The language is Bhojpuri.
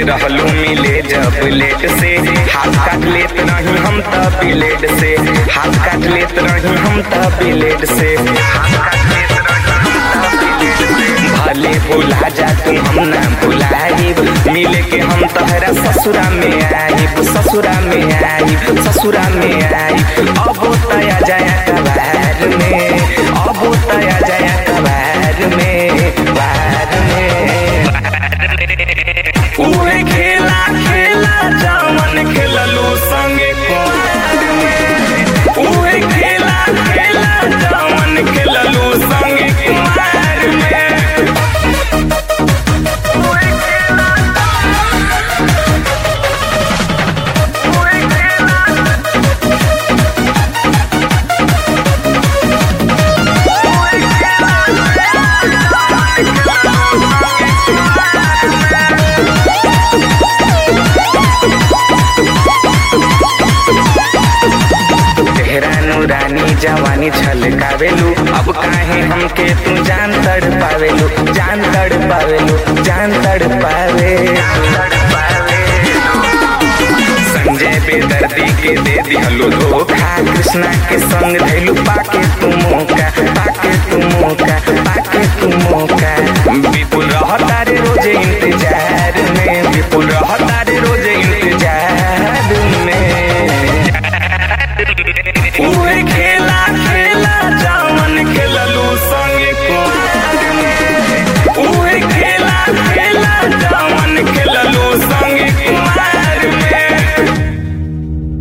रहलू मिले जब लेट से हाथ काट लेत रही हम त ब्लेड से हाथ काट लेत रही हम त ब्लेड से हाथ काट लेत रही हम त ब्लेड से भले भुला जा तू हम ना भुलाइब मिले के हम तहरा ससुरा में आइब ससुरा में आइब ससुरा में आइब अब तया जाया कबार में अब तया जाया कबार में बार में उहे खेला खेला जामन खेललू संगे कुमार में उहे खेला खेला जामन खेललू संगे कुमार में उहे खेला उहे खेला तेहरा नूरानी जवानी छलकावेलू अब काहे हमके तू जान तड़ पावेलू जान तड़ पावेलू जान तड़ पावे संजय बेदर्दी के दे दिहलू धोखा कृष्णा के संग धैलू पाके तू मौका पाके तू मौका